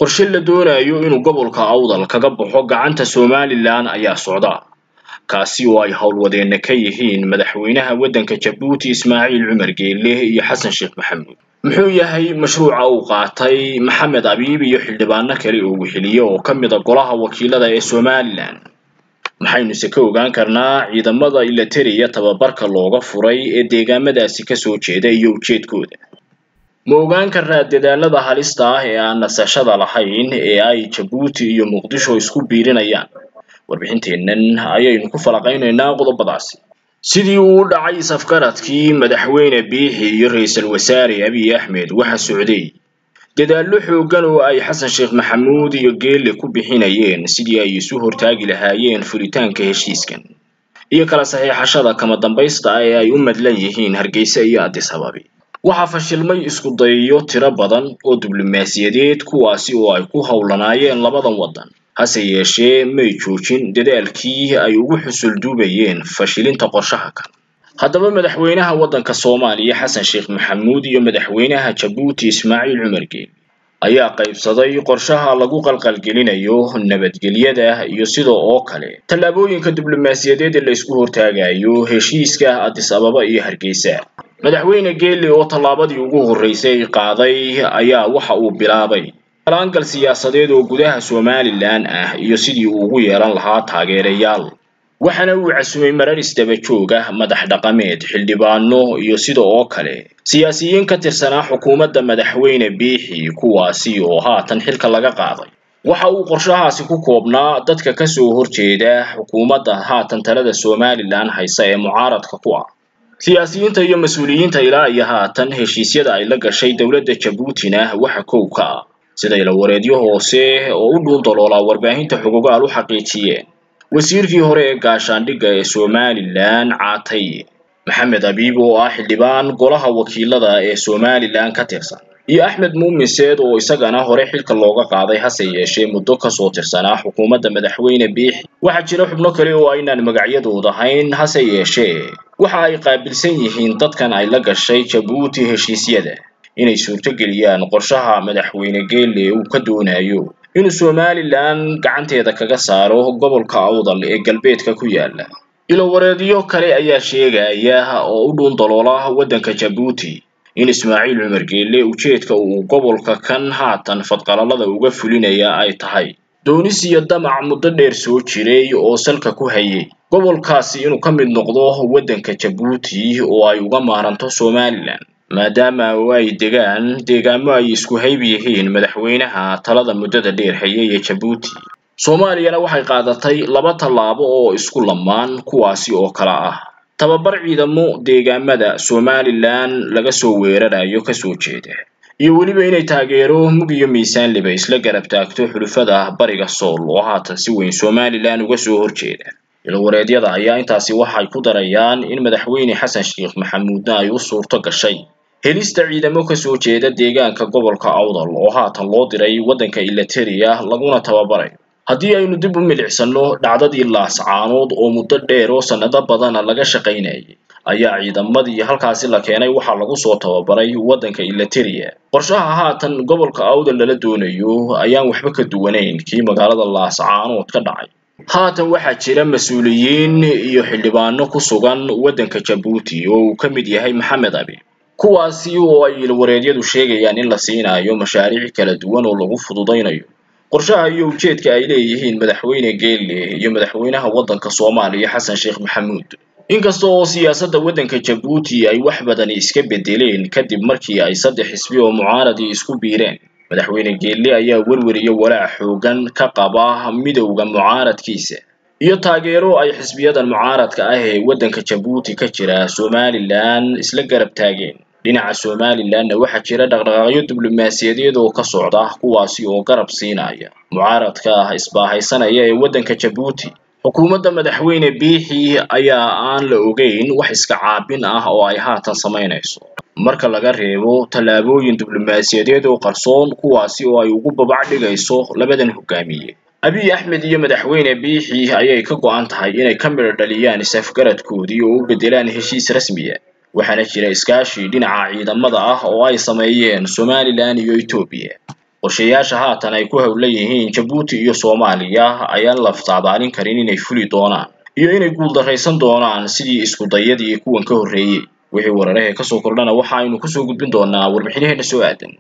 qorshe la doonayo inuu gobolka awdal kaga baxo gacanta somalilan ayaa socda kaasi oo ay howlwadeenna ka yihiin madaxweynaha waddanka jabuuti ismaaciil cumar geelle iyo xasan sheekh maxamuud muxuu yahay mashruuca uu qaatay maxamed abiib iyo xildhibaano kale oo weheliye oo ka mid a golaha wakiilada ee somalilan maxaynuse ka ogaan karnaa ciidamada ilateriya tababarka looga furay ee deegaamadaasi kasoo jeeda iyo ujeedkooda ma ogaan karnaa dadaalada halista ah ee aan nasashada lahayn ee ay jabuuti iyo muqdisho isku biirinayaan warbixinteennan ayaynu ku falaqaynaynaa qodobadaasi sidii uu u dhacay safgaradkii madaxweyne biixi iyo ra-iisul wasaare abiy axmed waxa socday dadaallo xooggan oo ay xasan sheekh maxamuud iyo geelle ku bixinayeen sidii ay isu hortaagi lahaayeen fulitaanka heshiiskan iyo kala saxiixashada kama dambaysta ah ee ay u madlan yihiin hargeysa iyo addis ababi waxaa fashilmay isku dayiyo tiro badan oo diblomaasiyadeed kuwaasi oo ay ku howlanaayeen labadan waddan hase yeeshee may joojin dadaalkii ay ugu xusulduubayeen fashilinta qorshaha kan haddaba madaxweynaha waddanka soomaaliya xasan sheekh maxamuud iyo madaxweynaha jabuuti ismaaciil cumar geelle ayaa qaybsaday qorshaha lagu qalqalgelinayo nabadgelyada iyo sida oo kale tallaabooyinka diblomaasiyadeed ee la isku hortaagayo heshiiska addis ababa iyo hargeysa madaxweyne geelle oo tallaabadii ugu horreysay qaaday ayaa waxa uu bilaabay alaangal siyaasadeed oo gudaha somalilan ah iyo sidii uu ugu yeelan lahaa taageerayaal waxaana uu casumay marar isdaba joog ah madax dhaqameed xildhibaano iyo sida oo kale siyaasiyiin ka tirsanaa xukuumadda madaxweyne biixi kuwaasi oo haatan xilka laga qaaday waxa uu qorshahaasi ku koobnaa dadka kasoo horjeeda xukuumadda haatan talada somalilan haysa ee mucaaradka ku ah siyaasiyiinta iyo mas-uuliyiinta ilaa iyo haatan heshiisyada ay la gashay dowladda jabuutina waxa kow ka ah sida ilawareedyo hoose oo u dhuun daloolaa warbaahinta xugugaal u xaqiijiyeen wasiirkii hore ee gaashaandhigga ee somalilan caatay maxamed abiib oo ah xildhibaan golaha wakiilada ee somalilan ka tirsan iyo axmed muumin seed oo isagana hore xilka looga qaaday hase yeeshee muddo kasoo tirsanaa xukuumadda madaxweyne biixi waxaa jira xubno kale oo aynaan magacyadooda hayn hase yeeshee waxa ay qaabilsan yihiin dadkan ay la gashay jabuuti heshiisyada inay suurtogeliyaan qorshaha madaxweyne geelle uu ka doonayo inuu somalilan gacanteeda kaga saaro gobolka awdal ee galbeedka ku yaala ilowareedyo kale ayaa sheegaya oo u dhuun daloola waddanka jabuuti in ismaaciil cumar geelle ujeedka uu gobolka kan haatan fadqalalada uga fulinaya ay tahay doonis iyo damac muddo dheer soo jiray oo salka ku hayay gobolkaasi inuu ka mid noqdo waddanka jabuuti oo ay uga maaranto somalilan maadaama oo ay degaan deegaamo ay isku hayb yihiin madaxweynaha talada muddada dheer hayay ee jabuuti soomaaliyana waxay qaadatay laba tallaabo oo isku lamaan kuwaasi oo kala ah tababar ciidamo deegaamada somalilan laga soo weerarayo kasoo jeeda iyo weliba inay taageero mug iyo miisaanliba isla garab taagto xulufada bariga sool oo haatan si weyn somalilan uga soo horjeeda ilwareedyada ayaa intaasi waxay ku darayaan in madaxweyne xasan sheekh maxamuudna ay u suurto gashay helista ciidamo kasoo jeeda deegaanka gobolka awdal oo haatan loo diray waddanka ilateriya laguna tababarayo haddii aynu dib u milicsano dhacdadii laascaanood oo muddo dheer oo sannado badana laga shaqaynayay ayaa ciidamadii halkaasi la keenay waxaa lagu soo tababaray waddanka ilateriya qorshaha haatan gobolka awdal lala doonayo ayaan waxba ka duwanayn kii magaalada laascaanood ka dhacay haatan waxaa jira mas-uuliyiin iyo xildhibaano ku sugan waddanka jabuuti oo uu ka mid yahay maxamed abi kuwaasi oo ay ilwareedyadu sheegayaan in la siinayo mashaariic kala duwan oo lagu fududaynayo qorshaha iyo ujeedka ay leeyihiin madaxweyne geelle iyo madaxweynaha waddanka soomaaliya xasan sheekh maxamuud inkasta oo siyaasadda waddanka jabuuti ay wax badani iska bedeleen kadib markii ay saddex xisbi oo mucaaradii isku biireen madaxweyne geelle ayaa werwer iyo walaac xoogan ka qaba midowda mucaaradkiisa iyo taageero ay xisbiyadan mucaaradka ah ee waddanka jabuuti ka jira somalilan isla garab taageen dhinaca somalilanna waxaa jira dhaqdhaqaaqyo diblomaasiyadeed oo ka socda kuwaasi oo garab siinaya mucaaradka ah isbaahaysanaya ee waddanka jabuuti xukuumadda madaxweyne biixi ayaa aan la ogeyn wax iska caabin ah oo ay haatan samaynayso marka laga reebo tallaabooyin diblomaasiyadeed oo qarsoon kuwaasi oo ay ugu babac dhigayso labadan hogaamiye abiy axmed iyo madaxweyne biixi ayay ka go-an tahay inay ka midho dhaliyaan is-afgaradkoodii oo u beddelaan heshiis rasmiya waxaana jira iskaashi dhinaca ciidamada ah oo ay sameeyeen somalilan iyo etoobiya qorshayaasha haatan ay ku howlan yihiin jabuuti iyo soomaaliya ayaan la saadaalin karin inay fuli doonaan iyo inay guuldarraysan doonaan sidii iskudayadii kuwan ka horreeyey wixii weerarahee kasoo kordhana waxa aynu kusoo gudbin doonaa warbixinaheena soo aadan